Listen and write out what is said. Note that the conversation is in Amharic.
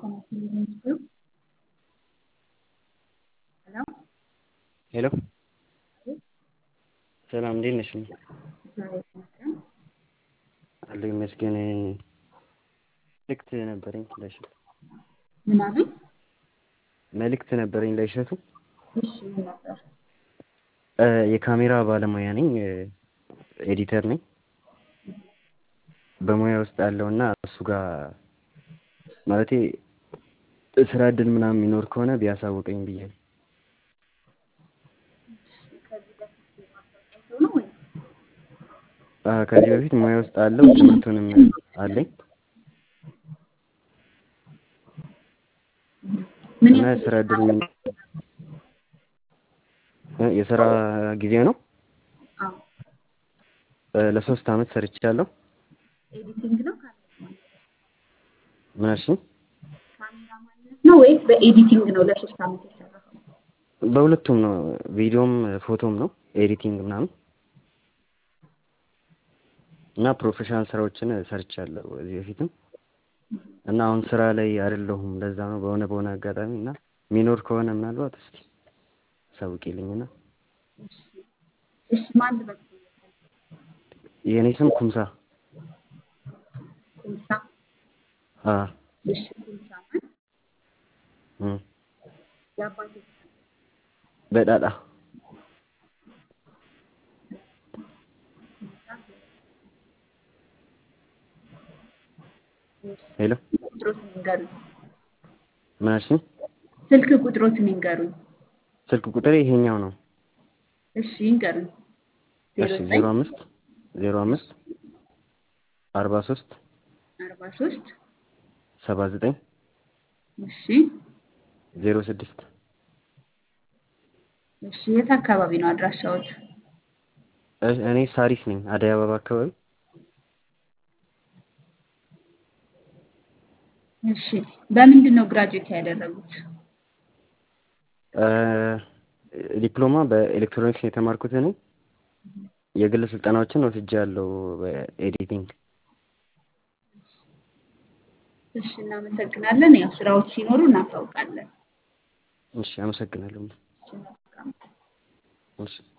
ሄሎ ሰላም እንዴት ነሽ? አለሁ ይመስገን። መልእክት ነበረኝ ለእሸቱ ምን አሉኝ? መልእክት ነበረኝ ለእሸቱ እሺ ምን ነበር? የካሜራ ባለሙያ ነኝ፣ ኤዲተር ነኝ። በሙያ ውስጥ ያለውና እሱ ጋር ማለቴ ስራ እድል ምናምን የሚኖር ከሆነ ቢያሳውቀኝ ብዬ ነው። ከዚህ በፊት ማስታወቂያ አይተው ነው ወይ? ከዚህ በፊት ሙያ ውስጥ አለው ትምህርቱንም አለኝ ምን እና ያህል የስራ እድል ምን የስራ ጊዜ ነው። አዎ ለሶስት አመት ሰርቻለሁ። ኤዲቲንግ ነው ካሜራ ምን አልሽኝ? ካሜራ ማንነት ነው ወይስ በኤዲቲንግ ነው ለሶስት አመት የሰራኸው? በሁለቱም ነው፣ ቪዲዮም ፎቶም ነው ኤዲቲንግ ምናምን እና ፕሮፌሽናል ስራዎችን ሰርቻለሁ ከዚህ በፊትም እና አሁን ስራ ላይ አይደለሁም። ለዛ ነው በሆነ በሆነ አጋጣሚ እና የሚኖር ከሆነ ምናልባት እስቲ አሳውቂልኝና እሺ እሺ ማን ልበል? የእኔ ስም ኩምሳ ኩምሳ አ እሺ ኩምሳ ማን? እም የአባትህ ስም? በዳዳ ኩምሳ እሺ ሄሎ ቁጥሮትን ይንገሩኝ። ምን አልሽኝ? ስልክ ቁጥሮትን ይንገሩኝ። ስልክ ቁጥሬ ይሄኛው ነው። እሺ ይንገሩኝ። ዜሮ እሺ ዘጠኝ ዜሮ አምስት ዜሮ አምስት አርባ ሶስት አርባ ሶስት ሰባ ዘጠኝ እሺ ዜሮ ስድስት እሺ የት አካባቢ ነው አድራሻዎት? እኔ ሳሪስ ነኝ፣ አደይ አበባ አካባቢ። እሺ በምንድን ነው ግራጁዌት ያደረጉት? ዲፕሎማ በኤሌክትሮኒክስ ነው የተማርኩት እኔ። የግል ስልጠናዎችን ወስጃለሁ በኤዲቲንግ። እሺ እናመሰግናለን። ያው ስራዎች ሲኖሩ እናሳውቃለን። እሺ አመሰግናለሁ። እሺ መልካም እሺ